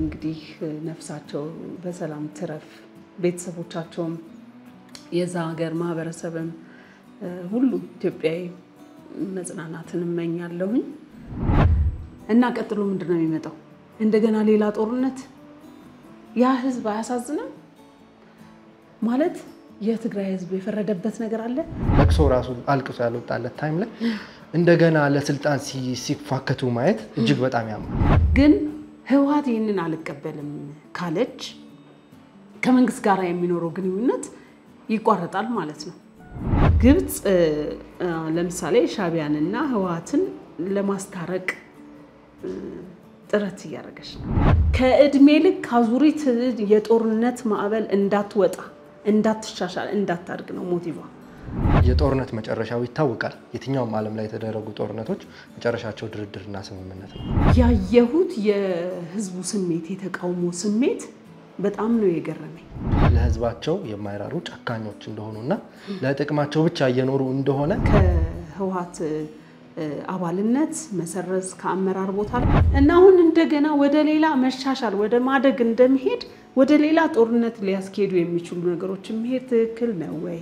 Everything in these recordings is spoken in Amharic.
እንግዲህ ነፍሳቸው በሰላም ትረፍ፣ ቤተሰቦቻቸውም የዛ ሀገር ማህበረሰብም ሁሉ ኢትዮጵያዊ መጽናናትን እመኛለሁኝ እና ቀጥሎ ምንድን ነው የሚመጣው? እንደገና ሌላ ጦርነት። ያ ህዝብ አያሳዝንም? ማለት የትግራይ ህዝብ የፈረደበት ነገር አለ። ለቅሶ ራሱ አልቅሶ ያልወጣለት ታይም ላይ እንደገና ለስልጣን ሲፋከቱ ማየት እጅግ በጣም ያማል። ግን ህወሓት ይህንን አልቀበልም ካለች ከመንግስት ጋር የሚኖረው ግንኙነት ይቋረጣል ማለት ነው። ግብፅ ለምሳሌ ሻዕቢያንና ህወሓትን ለማስታረቅ ጥረት እያደረገች ነው። ከእድሜ ልክ አዙሪት የጦርነት ማዕበል እንዳትወጣ፣ እንዳትሻሻል፣ እንዳታድግ ነው ሞቲቫ። የጦርነት መጨረሻው ይታወቃል። የትኛውም ዓለም ላይ የተደረጉ ጦርነቶች መጨረሻቸው ድርድርና ስምምነት ነው። ያየሁት የህዝቡ ስሜት የተቃውሞ ስሜት በጣም ነው የገረመኝ። ለህዝባቸው የማይራሩ ጨካኞች እንደሆኑና ለጥቅማቸው ብቻ እየኖሩ እንደሆነ ከህወሓት አባልነት መሰረዝ ከአመራር ቦታ ላይ እና አሁን እንደገና ወደ ሌላ መሻሻል ወደ ማደግ እንደሚሄድ ወደ ሌላ ጦርነት ሊያስኬዱ የሚችሉ ነገሮች መሄድ ትክክል ነው ወይ?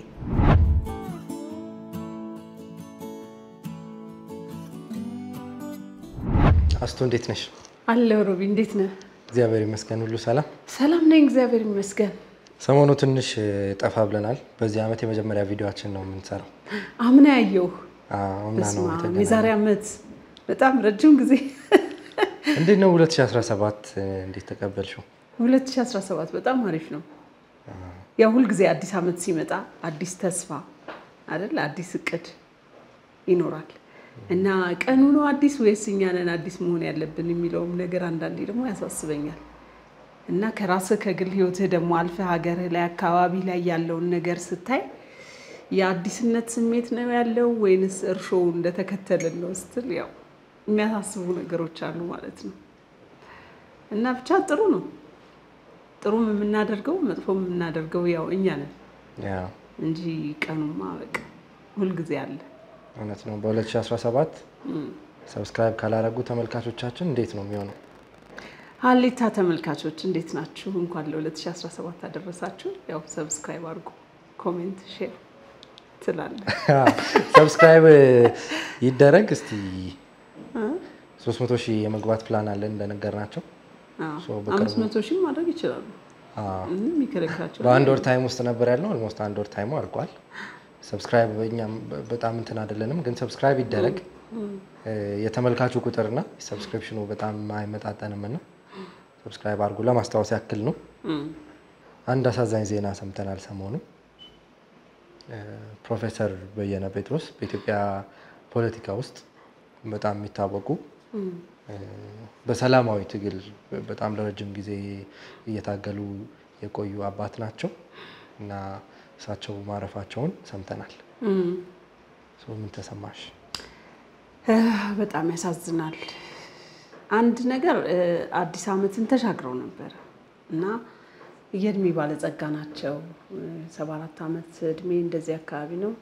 አስቶ እንዴት ነሽ? አለሁ ሮቢ፣ እንዴት ነህ? እግዚአብሔር ይመስገን ሁሉ ሰላም። ሰላም ነኝ፣ እግዚአብሔር ይመስገን። ሰሞኑ ትንሽ ጠፋ ብለናል። በዚህ ዓመት የመጀመሪያ ቪዲዮችን ነው የምንሰራው። አምና ያየሁህ አምና ነው በስመ አብ፣ የተገናኘነው። የዛሬ ዓመት በጣም ረጅም ጊዜ እንዴት ነው 2017 እንዴት ተቀበልሽው? 2017 በጣም አሪፍ ነው። ያው ሁልጊዜ አዲስ ዓመት ሲመጣ አዲስ ተስፋ አይደል፣ አዲስ እቅድ ይኖራል እና ቀኑ ነው አዲስ ወይስ እኛ ነን አዲስ መሆን ያለብን የሚለውም ነገር አንዳንዴ ደግሞ ያሳስበኛል። እና ከራስህ ከግል ህይወትህ ደግሞ አልፈህ ሀገርህ ላይ አካባቢ ላይ ያለውን ነገር ስታይ የአዲስነት ስሜት ነው ያለው ወይንስ እርሾው እንደተከተልን ነው ስትል ያው የሚያሳስቡ ነገሮች አሉ ማለት ነው። እና ብቻ ጥሩ ነው። ጥሩም የምናደርገው መጥፎም የምናደርገው ያው እኛ ነን ያው እንጂ ቀኑማ በቃ ሁልጊዜ አለ። እውነት ነው። በ2017 ሰብስክራይብ ካላረጉ ተመልካቾቻችን እንዴት ነው የሚሆነው? ሀሌታ ተመልካቾች እንዴት ናችሁ? እንኳን ለ2017 አደረሳችሁ። ያው ሰብስክራይብ አድርጉ፣ ኮሜንት፣ ሼር ትላለህ። ሰብስክራይብ ይደረግ እስቲ 300 ሺህ የመግባት ፕላን አለን እንደነገርናቸው ሶ በቅርቡ- አምስት መቶ ሺህ ማድረግ ይችላሉ። ምንም የሚከለክላቸው በአንድ ወር ታይም ውስጥ ነበር ያልነው። ኦልሞስት አንድ ወር ታይሙ አድርጓል። ሰብስክራይብ እኛም በ- በጣም እንትን አይደለንም፣ ግን ሰብስክራይብ ይደረግ። የተመልካቹ ቁጥርና ሰብስክሪፕሽኑ በጣም አይመጣጠንም እና ሰብስክራይብ አድርጉ ለማስታወስ ያክል ነው። እም፣ አንድ አሳዛኝ ዜና ሰምተናል ሰሞኑ። እ፣ ፕሮፌሰር በየነ ጴጥሮስ በኢትዮጵያ ፖለቲካ ውስጥ በጣም የሚታወቁ እ፣ በሰላማዊ ትግል በጣም ለረጅም ጊዜ እየታገሉ የቆዩ አባት ናቸው እና እሳቸው ማረፋቸውን ሰምተናል። እም። ሶ ምን ተሰማሽ? እ፣ በጣም ያሳዝናል። አንድ ነገር እ፣ አዲስ ዓመትን ተሻግረው ነበር እና የእድሜ ባለጸጋ ናቸው። ሰባ አራት ዓመት እድሜ እንደዚህ አካባቢ ነው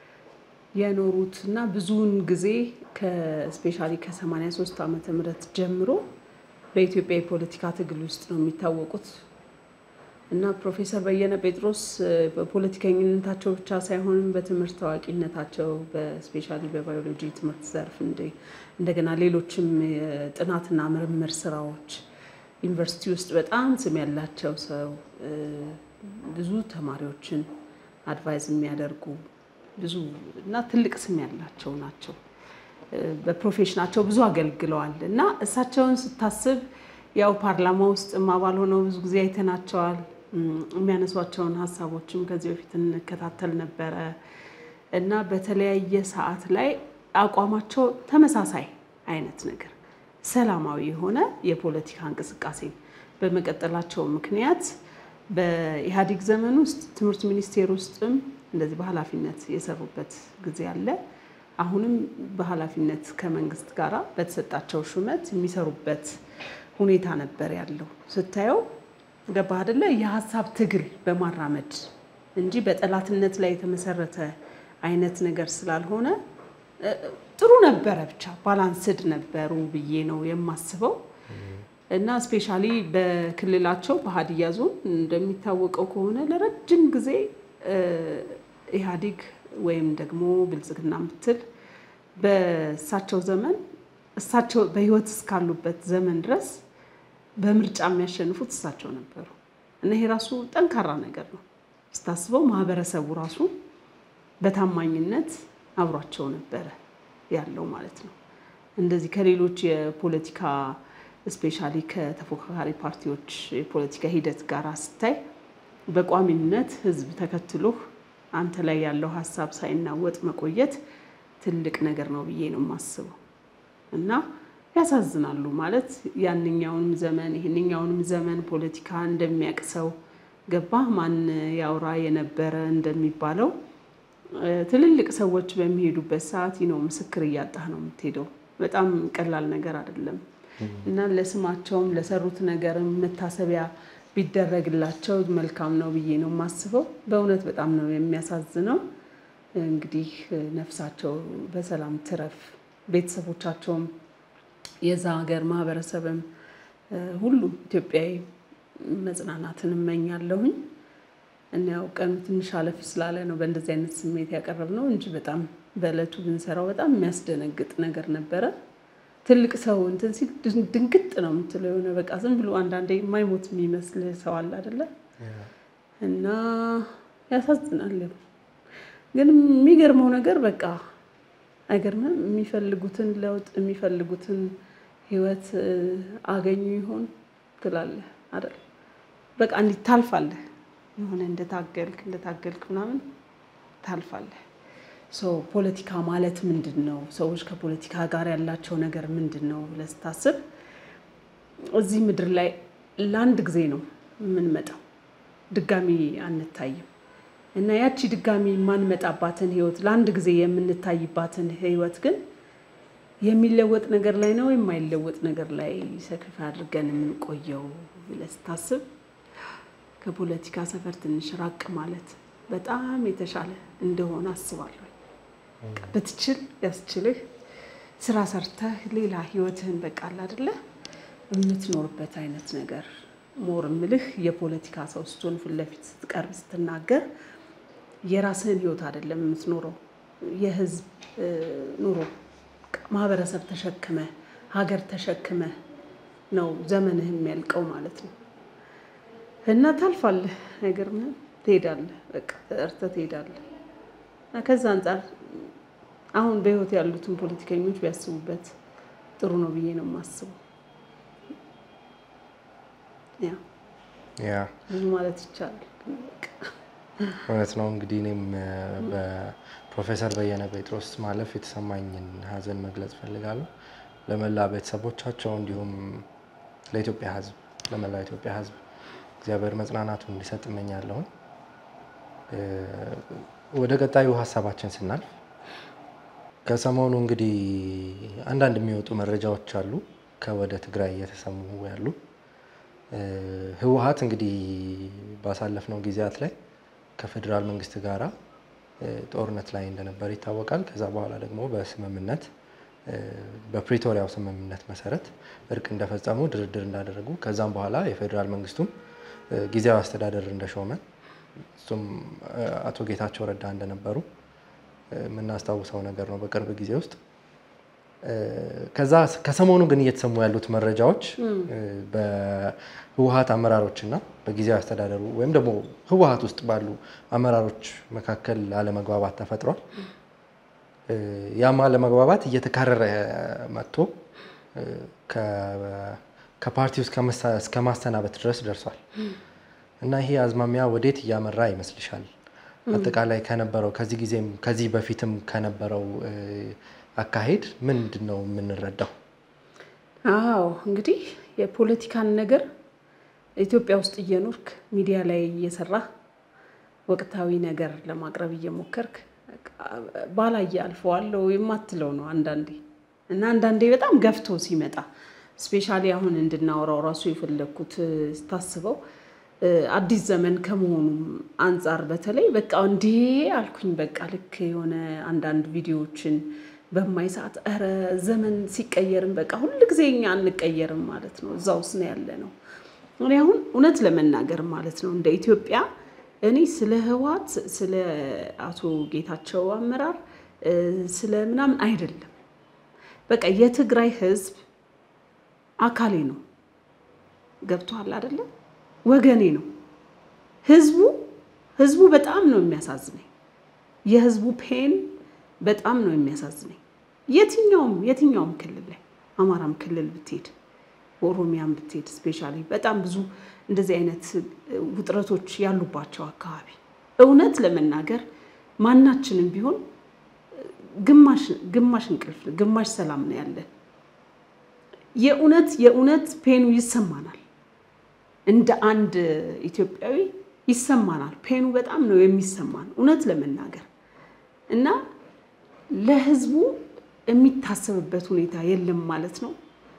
የኖሩት እና ብዙውን ጊዜ ከስፔሻሊ ከ83 ዓመተ ምህረት ጀምሮ በኢትዮጵያ የፖለቲካ ትግል ውስጥ ነው የሚታወቁት እና ፕሮፌሰር በየነ ጴጥሮስ እ፣ በፖለቲከኝነታቸው ብቻ ሳይሆንም በትምህርት ታዋቂነታቸው በስፔሻሊ በባዮሎጂ ትምህርት ዘርፍ እንደ- እንደገና ሌሎችም የጥናትና ምርምር ስራዎች ዩኒቨርሲቲ ውስጥ በጣም ስም ያላቸው ሰው እ፣ ብዙ ተማሪዎችን አድቫይዝ የሚያደርጉ ብዙ እና ትልቅ ስም ያላቸው ናቸው። እ፣ በፕሮፌሽናቸው ብዙ አገልግለዋል እና እሳቸውን ስታስብ ያው ፓርላማ ውስጥም አባል ሆነው ብዙ ጊዜ አይተናቸዋል። እም፣ የሚያነሷቸውን ሀሳቦችም ከዚህ በፊት እንከታተል ነበረ እና በተለያየ ሰዓት ላይ አቋማቸው ተመሳሳይ አይነት ነገር ሰላማዊ የሆነ የፖለቲካ እንቅስቃሴ በመቀጠላቸው ምክንያት በኢህአዴግ ዘመን ውስጥ ትምህርት ሚኒስቴር ውስጥም እንደዚህ በኃላፊነት የሰሩበት ጊዜ አለ። አሁንም በኃላፊነት ከመንግስት ጋር በተሰጣቸው ሹመት የሚሰሩበት ሁኔታ ነበር ያለው። ስታየው ገባህ አይደለ? የሀሳብ ትግል በማራመድ እንጂ በጠላትነት ላይ የተመሰረተ አይነት ነገር ስላልሆነ እ፣ ጥሩ ነበረ። ብቻ ባላንስድ ነበሩ ብዬ ነው የማስበው። እና ስፔሻሊ በክልላቸው በሀዲያ ዞን እንደሚታወቀው ከሆነ ለረጅም ጊዜ ኢህአዴግ ወይም ደግሞ ብልጽግና ምትል በእሳቸው ዘመን እሳቸው በህይወት እስካሉበት ዘመን ድረስ በምርጫ የሚያሸንፉት እሳቸው ነበሩ እና ይሄ ራሱ ጠንካራ ነገር ነው ስታስበው። ማህበረሰቡ ራሱ በታማኝነት አብሯቸው ነበረ ያለው ማለት ነው። እንደዚህ ከሌሎች የፖለቲካ ስፔሻሊ ከተፎካካሪ ፓርቲዎች የፖለቲካ ሂደት ጋር ስታይ በቋሚነት ህዝብ ተከትሎህ አንተ ላይ ያለው ሀሳብ ሳይናወጥ መቆየት ትልቅ ነገር ነው ብዬ ነው የማስበው እና ያሳዝናሉ ማለት ያንኛውንም ዘመን ይህንኛውንም ዘመን ፖለቲካ እንደሚያውቅ ሰው ገባህ ማን ያውራ የነበረ እንደሚባለው ትልልቅ ሰዎች በሚሄዱበት ሰዓት ነው ምስክር እያጣህ ነው የምትሄደው። በጣም ቀላል ነገር አይደለም እና ለስማቸውም ለሰሩት ነገርም መታሰቢያ ቢደረግላቸው መልካም ነው ብዬ ነው የማስበው። በእውነት በጣም ነው የሚያሳዝነው። እንግዲህ ነፍሳቸው በሰላም ትረፍ፣ ቤተሰቦቻቸውም የዛ ሀገር ማህበረሰብም ሁሉም ኢትዮጵያዊ መጽናናትን እመኛለሁኝ። እና ያው ቀኑ ትንሽ አለፍ ስላለ ነው በእንደዚህ አይነት ስሜት ያቀረብነው እንጂ በጣም በእለቱ ብንሰራው በጣም የሚያስደነግጥ ነገር ነበረ። ትልቅ ሰው እንትን ሲል ድንግጥ ነው የምትለው የሆነ በቃ ዝም ብሎ አንዳንዴ የማይሞት የሚመስል ሰው አለ አይደለ? እና ያሳዝናል። ግን የሚገርመው ነገር በቃ አይገርምም? የሚፈልጉትን ለውጥ የሚፈልጉትን ህይወት አገኙ ይሆን ትላለህ አይደል? በቃ እንዲህ ታልፋለህ የሆነ እንደታገልክ እንደታገልክ ምናምን ታልፋለህ። ፖለቲካ ማለት ምንድን ነው? ሰዎች ከፖለቲካ ጋር ያላቸው ነገር ምንድን ነው ብለህ ስታስብ እዚህ ምድር ላይ ለአንድ ጊዜ ነው የምንመጣው፣ ድጋሚ አንታይም። እና ያቺ ድጋሚ የማንመጣባትን ህይወት ለአንድ ጊዜ የምንታይባትን ህይወት ግን የሚለወጥ ነገር ላይ ነው የማይለወጥ ነገር ላይ ሰክፍ አድርገን የምንቆየው ብለህ ስታስብ ከፖለቲካ ሰፈር ትንሽ ራቅ ማለት በጣም የተሻለ እንደሆነ አስባለሁ። ብትችል ያስችልህ ስራ ሰርተህ ሌላ ህይወትህን በቃ አለ አይደለ የምትኖርበት አይነት ነገር ሞር ምልህ የፖለቲካ ሰው ስትሆን ፊት ለፊት ስትቀርብ ስትናገር የራስህን ህይወት አይደለም የምትኖረው የህዝብ ኑሮ ማህበረሰብ ተሸክመ ሀገር ተሸክመ ነው ዘመንህ የሚያልቀው ማለት ነው። እና ታልፋለህ፣ አይገርምህም? ትሄዳለህ፣ በቃ ተጠርተህ ትሄዳለህ። እና ከዛ አንጻር አሁን በህይወት ያሉትን ፖለቲከኞች ቢያስቡበት ጥሩ ነው ብዬ ነው የማስበው። ያ ያ ብዙ ማለት ይቻላል። እውነት ነው። እንግዲህ እኔም በፕሮፌሰር በየነ ጴጥሮስ ማለፍ የተሰማኝን ሀዘን መግለጽ ፈልጋለሁ። ለመላ ቤተሰቦቻቸው እንዲሁም ለኢትዮጵያ ህዝብ ለመላው ኢትዮጵያ ህዝብ እግዚአብሔር መጽናናቱን እንዲሰጥ እመኛለሁኝ። ወደ ቀጣዩ ሀሳባችን ስናልፍ ከሰሞኑ እንግዲህ አንዳንድ የሚወጡ መረጃዎች አሉ ከወደ ትግራይ እየተሰሙ ያሉ ህወሀት እንግዲህ ባሳለፍነው ጊዜያት ላይ ከፌዴራል መንግስት ጋራ ጦርነት ላይ እንደነበር ይታወቃል። ከዛ በኋላ ደግሞ በስምምነት በፕሪቶሪያው ስምምነት መሰረት እርቅ እንደፈጸሙ ድርድር እንዳደረጉ ከዛም በኋላ የፌዴራል መንግስቱም ጊዜያዊ አስተዳደር እንደሾመ እሱም አቶ ጌታቸው ረዳ እንደነበሩ የምናስታውሰው ነገር ነው በቅርብ ጊዜ ውስጥ። ከዛ ከሰሞኑ ግን እየተሰሙ ያሉት መረጃዎች በህወሀት አመራሮች እና በጊዜያዊ አስተዳደሩ ወይም ደግሞ ህወሀት ውስጥ ባሉ አመራሮች መካከል አለመግባባት ተፈጥሯል። ያም አለመግባባት እየተካረረ መጥቶ ከፓርቲው እስከ ማሰናበት ድረስ ደርሷል እና ይሄ አዝማሚያ ወዴት እያመራ ይመስልሻል? አጠቃላይ ከነበረው ከዚህ ጊዜም ከዚህ በፊትም ከነበረው አካሄድ ምንድን ነው የምንረዳው? አዎ እንግዲህ የፖለቲካን ነገር ኢትዮጵያ ውስጥ እየኖርክ ሚዲያ ላይ እየሰራህ ወቅታዊ ነገር ለማቅረብ እየሞከርክ ባላየ አልፈዋለሁ የማትለው ነው አንዳንዴ እና አንዳንዴ በጣም ገፍቶ ሲመጣ ስፔሻሊ አሁን እንድናወራው ራሱ የፈለግኩት ስታስበው አዲስ ዘመን ከመሆኑም አንጻር በተለይ በቃ እንዴ አልኩኝ። በቃ ልክ የሆነ አንዳንድ ቪዲዮዎችን በማይ ሰዓት ኧረ ዘመን ሲቀየርም በቃ ሁል ጊዜ እኛ አንቀየርም ማለት ነው። እዛ ውስጥ ነው ያለ ነው። እኔ አሁን እውነት ለመናገር ማለት ነው እንደ ኢትዮጵያ እኔ ስለ ህወሓት ስለ አቶ ጌታቸው አመራር ስለ ምናምን አይደለም። በቃ የትግራይ ህዝብ አካሌ ነው። ገብቶሃል አይደለም? ወገኔ ነው። ህዝቡ ህዝቡ በጣም ነው የሚያሳዝነኝ። የህዝቡ ፔን በጣም ነው የሚያሳዝነኝ። የትኛውም የትኛውም ክልል ላይ አማራም ክልል ብትሄድ ኦሮሚያም ብትሄድ ስፔሻሊ በጣም ብዙ እንደዚህ አይነት ውጥረቶች ያሉባቸው አካባቢ እውነት ለመናገር ማናችንም ቢሆን ግማሽ ግማሽ እንቅልፍ ግማሽ ሰላም ነው ያለን። የእውነት የእውነት ፔኑ ይሰማናል። እንደ አንድ ኢትዮጵያዊ ይሰማናል። ፔኑ በጣም ነው የሚሰማን እውነት ለመናገር እና ለህዝቡ የሚታሰብበት ሁኔታ የለም ማለት ነው።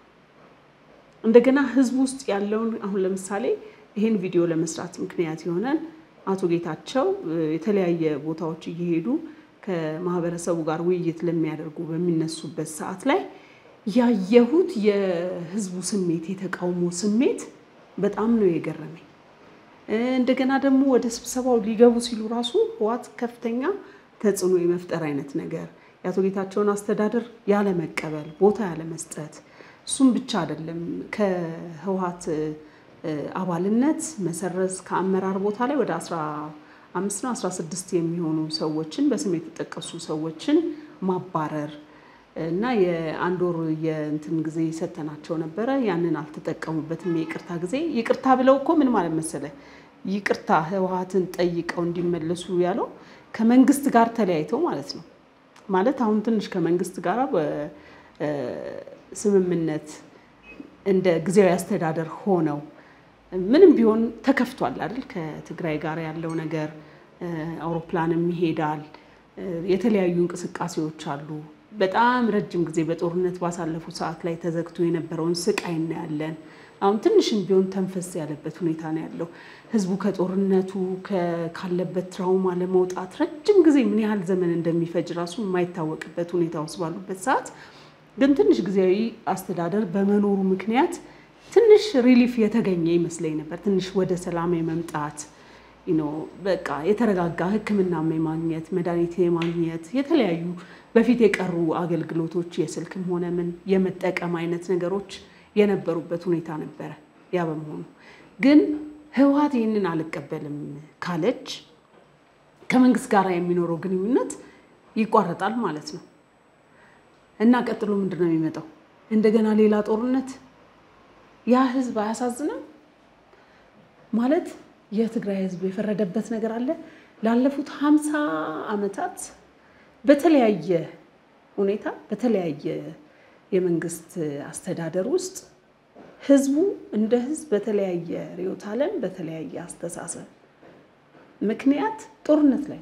እንደገና ህዝቡ ውስጥ ያለውን አሁን ለምሳሌ ይህን ቪዲዮ ለመስራት ምክንያት የሆነን አቶ ጌታቸው የተለያየ ቦታዎች እየሄዱ ከማህበረሰቡ ጋር ውይይት ለሚያደርጉ በሚነሱበት ሰዓት ላይ ያየሁት የህዝቡ ስሜት የተቃውሞ ስሜት በጣም ነው የገረመኝ። እንደገና ደግሞ ወደ ስብሰባው ሊገቡ ሲሉ ራሱ ህወሓት ከፍተኛ ተጽዕኖ የመፍጠር አይነት ነገር የአቶ ጌታቸውን አስተዳደር ያለመቀበል፣ ቦታ ያለመስጠት እሱም ብቻ አይደለም ከህወሓት አባልነት መሰረዝ ከአመራር ቦታ ላይ ወደ 15 ነው 16 የሚሆኑ ሰዎችን በስም የተጠቀሱ ሰዎችን ማባረር እና የአንድ ወር የእንትን ጊዜ ሰተናቸው ነበረ። ያንን አልተጠቀሙበትም። የይቅርታ ጊዜ ይቅርታ ብለው እኮ ምን ማለት መሰለ ይቅርታ ህወሓትን ጠይቀው እንዲመለሱ ያለው ከመንግስት ጋር ተለያይተው ማለት ነው። ማለት አሁን ትንሽ ከመንግስት ጋር በስምምነት እንደ ጊዜያዊ አስተዳደር ሆነው ምንም ቢሆን ተከፍቷል አይደል? ከትግራይ ጋር ያለው ነገር አውሮፕላንም ይሄዳል። የተለያዩ እንቅስቃሴዎች አሉ። በጣም ረጅም ጊዜ በጦርነት ባሳለፉ ሰዓት ላይ ተዘግቶ የነበረውን ስቃይ እናያለን። አሁን ትንሽም ቢሆን ተንፈስ ያለበት ሁኔታ ነው ያለው። ህዝቡ ከጦርነቱ ካለበት ትራውማ ለመውጣት ረጅም ጊዜ ምን ያህል ዘመን እንደሚፈጅ ራሱ የማይታወቅበት ሁኔታ ውስጥ ባሉበት ሰዓት ግን ትንሽ ጊዜያዊ አስተዳደር በመኖሩ ምክንያት ትንሽ ሪሊፍ የተገኘ ይመስለኝ ነበር። ትንሽ ወደ ሰላም የመምጣት በቃ የተረጋጋ ሕክምናም የማግኘት መድኃኒት የማግኘት የተለያዩ በፊት የቀሩ አገልግሎቶች የስልክም ሆነ ምን የመጠቀም አይነት ነገሮች የነበሩበት ሁኔታ ነበረ። ያ በመሆኑ ግን ህወሓት ይህንን አልቀበልም ካለች ከመንግስት ጋር የሚኖረው ግንኙነት ይቋረጣል ማለት ነው እና ቀጥሎ ምንድን ነው የሚመጣው? እንደገና ሌላ ጦርነት። ያ ህዝብ አያሳዝንም? ማለት የትግራይ ህዝብ የፈረደበት ነገር አለ። ላለፉት ሀምሳ ዓመታት በተለያየ ሁኔታ በተለያየ የመንግስት አስተዳደር ውስጥ ህዝቡ እንደ ህዝብ በተለያየ ርዕዮተ ዓለም በተለያየ አስተሳሰብ ምክንያት ጦርነት ላይ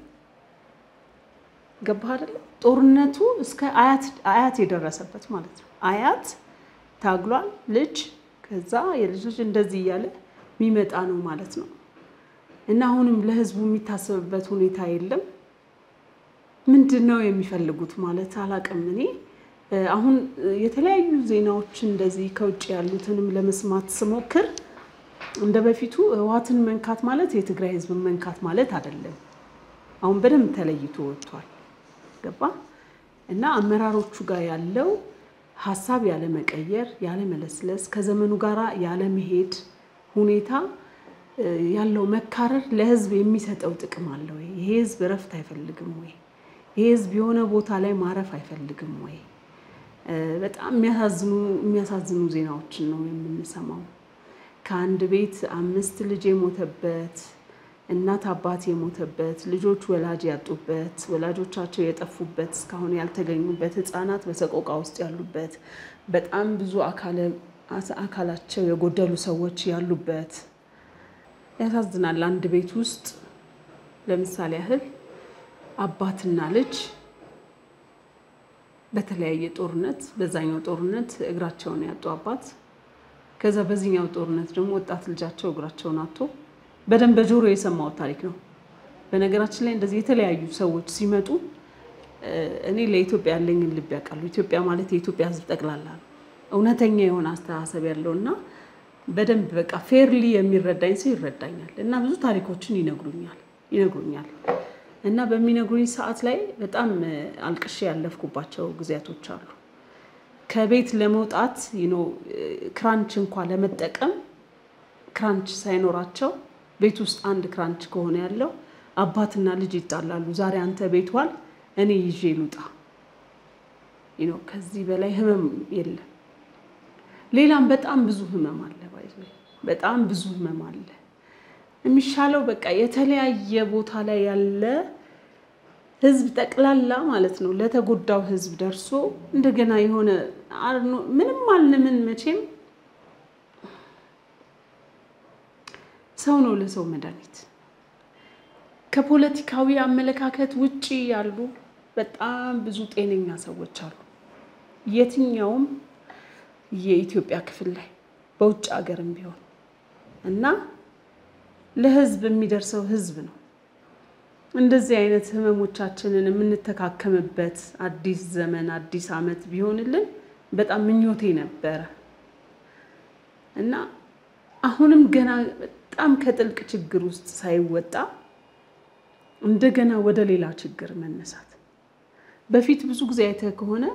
ገባህ አይደለ? ጦርነቱ እስከ አያት የደረሰበት ማለት ነው። አያት ታግሏል፣ ልጅ ከዛ የልጅ ልጅ እንደዚህ እያለ የሚመጣ ነው ማለት ነው። እና አሁንም ለህዝቡ የሚታሰብበት ሁኔታ የለም። ምንድን ነው የሚፈልጉት ማለት አላቅም። እኔ አሁን የተለያዩ ዜናዎች እንደዚህ ከውጭ ያሉትንም ለመስማት ስሞክር እንደ በፊቱ ህወሓትን መንካት ማለት የትግራይ ህዝብን መንካት ማለት አይደለም። አሁን በደንብ ተለይቶ ወጥቷል። ገባ እና አመራሮቹ ጋር ያለው ሀሳብ ያለመቀየር፣ ያለመለስለስ፣ ከዘመኑ ጋር ያለመሄድ ሁኔታ ያለው መካረር ለህዝብ የሚሰጠው ጥቅም አለ ወይ? ይሄ ህዝብ እረፍት አይፈልግም ወይ? ይሄ ህዝብ የሆነ ቦታ ላይ ማረፍ አይፈልግም ወይ? በጣም የሚያሳዝኑ ዜናዎችን ነው የምንሰማው። ከአንድ ቤት አምስት ልጅ የሞተበት እናት አባት የሞተበት ልጆች ወላጅ ያጡበት ወላጆቻቸው የጠፉበት እስካሁን ያልተገኙበት ህፃናት በሰቆቃ ውስጥ ያሉበት በጣም ብዙ አካላቸው የጎደሉ ሰዎች ያሉበት ያሳዝናል። አንድ ቤት ውስጥ ለምሳሌ ያህል አባትና ልጅ በተለያየ ጦርነት በዛኛው ጦርነት እግራቸውን ያጡ አባት ከዛ በዚህኛው ጦርነት ደግሞ ወጣት ልጃቸው እግራቸውን አጥቶ በደንብ በጆሮ የሰማሁት ታሪክ ነው። በነገራችን ላይ እንደዚህ የተለያዩ ሰዎች ሲመጡ እኔ ለኢትዮጵያ ያለኝን ልብ ያውቃሉ። ኢትዮጵያ ማለት የኢትዮጵያ ሕዝብ ጠቅላላ ነው። እውነተኛ የሆነ አስተሳሰብ ያለው እና በደንብ በቃ ፌርሊ የሚረዳኝ ሰው ይረዳኛል እና ብዙ ታሪኮችን ይነግሩኛል ይነግሩኛል እና በሚነግሩኝ ሰዓት ላይ በጣም አልቅሼ ያለፍኩባቸው ጊዜያቶች አሉ። ከቤት ለመውጣት ዩኖ ክራንች እንኳ ለመጠቀም ክራንች ሳይኖራቸው ቤት ውስጥ አንድ ክራንች ከሆነ ያለው አባትና ልጅ ይጣላሉ። ዛሬ አንተ ቤት ዋል፣ እኔ ይዤ ልውጣ። ዩኖ ከዚህ በላይ ህመም የለም። ሌላም በጣም ብዙ ህመም አለ። ባይዘ በጣም ብዙ ህመም አለ። የሚሻለው በቃ የተለያየ ቦታ ላይ ያለ ህዝብ ጠቅላላ ማለት ነው ለተጎዳው ህዝብ ደርሶ እንደገና የሆነ ምንም አልንምን መቼም ሰው ነው ለሰው መድኃኒት። ከፖለቲካዊ አመለካከት ውጪ ያሉ በጣም ብዙ ጤነኛ ሰዎች አሉ። የትኛውም የኢትዮጵያ ክፍል ላይ በውጭ ሀገርም ቢሆን እና ለህዝብ የሚደርሰው ህዝብ ነው። እንደዚህ አይነት ህመሞቻችንን የምንተካከምበት አዲስ ዘመን አዲስ ዓመት ቢሆንልን በጣም ምኞቴ ነበረ እና አሁንም ገና በጣም ከጥልቅ ችግር ውስጥ ሳይወጣ እንደገና ወደ ሌላ ችግር መነሳት። በፊት ብዙ ጊዜ አይተህ ከሆነ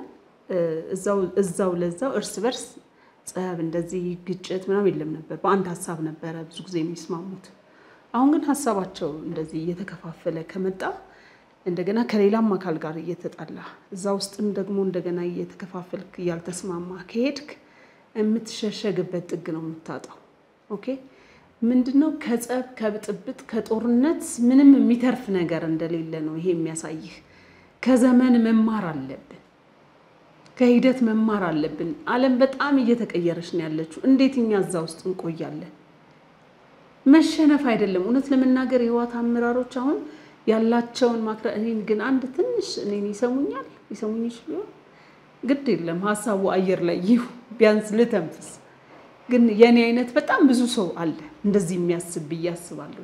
እዛው ለዛው እርስ በርስ ጸብ፣ እንደዚህ ግጭት ምናምን የለም ነበር። በአንድ ሀሳብ ነበረ ብዙ ጊዜ የሚስማሙት። አሁን ግን ሀሳባቸው እንደዚህ እየተከፋፈለ ከመጣ እንደገና ከሌላም አካል ጋር እየተጣላ እዛ ውስጥም ደግሞ እንደገና እየተከፋፈልክ እያልተስማማ ከሄድክ የምትሸሸግበት ጥግ ነው የምታጣው። ኦኬ ምንድነው? ከጸብ ከብጥብጥ ከጦርነት ምንም የሚተርፍ ነገር እንደሌለ ነው ይሄ የሚያሳይህ። ከዘመን መማር አለብን፣ ከሂደት መማር አለብን። ዓለም በጣም እየተቀየረች ነው ያለችው። እንዴት እኛ እዛ ውስጥ እንቆያለን? መሸነፍ አይደለም። እውነት ለመናገር የህወሓት አመራሮች አሁን ያላቸውን ማክረ እኔን ግን አንድ ትንሽ እኔን ይሰሙኛል ይሰሙኝ ይችሉ ግድ የለም ሀሳቡ አየር ላይ ይሁ ቢያንስ ልተንፍስ። ግን የእኔ አይነት በጣም ብዙ ሰው አለ እንደዚህ የሚያስብ ብዬ አስባለሁ።